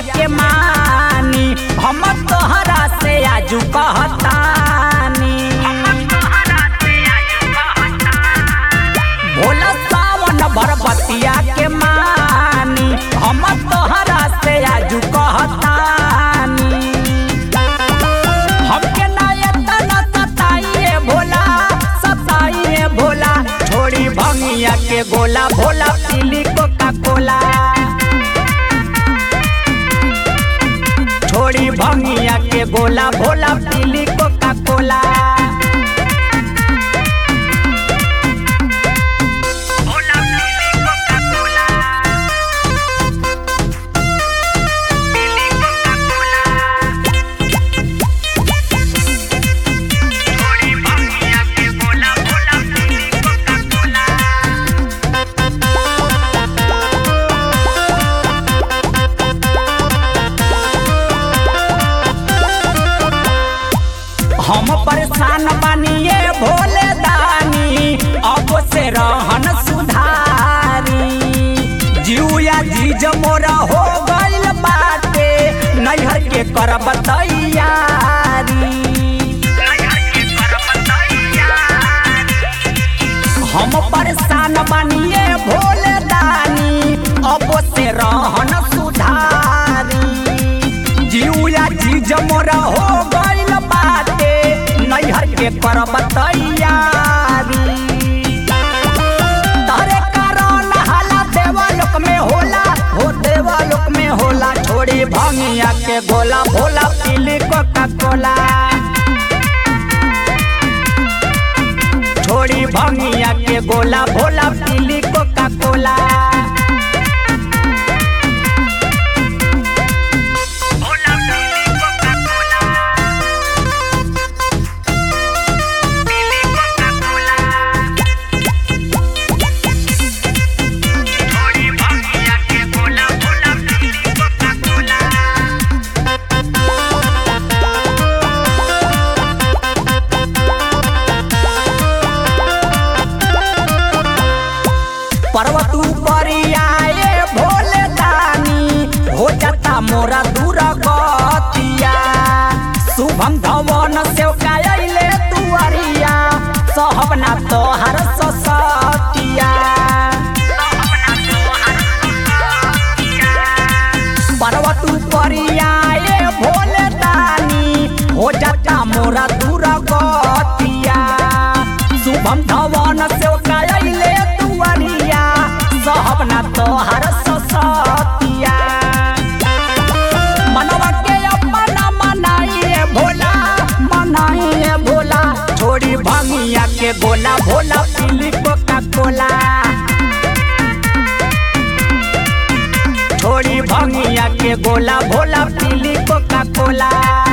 के मानी हम तोहरा से आजू कहतानी भोला सावन भरबतिया के मानी हम तोहरा से आजू कहतानी हमके ना एतना सताइए भोला सताइए भोला छोड़ी भंगिया के गोला भोला पीली कोका कोला छोड़ी भंगिया के गोला भोला पीली कोका कोला हम परेशान बानिए भोले दानी अब से रहन सुधारी जिया जीज मोरा हो गइल बाटे नैहर के करब तैयारी हम परेशान बानिए भोले दानी अब से रहन सुधारी जिया जीज मोरा हो गइल बाटे नैहर के करब तैयारी तारे कारण हाला देवालोक में होला हो देवालोक में होला छोड़ी भंगिया के गोला भोला पीली कोका कोला छोड़ी भंगिया के गोला भोला पीली कोका कोला पर्वत परियाए भोले दानी हो जाता मोरा दूर गतिया शुभम धवन से कायले तुअरिया सहबना तोहर ससतिया पर्वत परियाए भोले दानी हो जाता मोरा दूर गतिया शुभम धवन से कायले तुअरिया सहबना तोहर ससतिया मनवा के अपना मनाइए भोला मनाइए भोला छोड़ी भंगिया के गोला भोला पीली कोका कोला छोड़ी भंगिया के गोला भोला पीली कोका कोला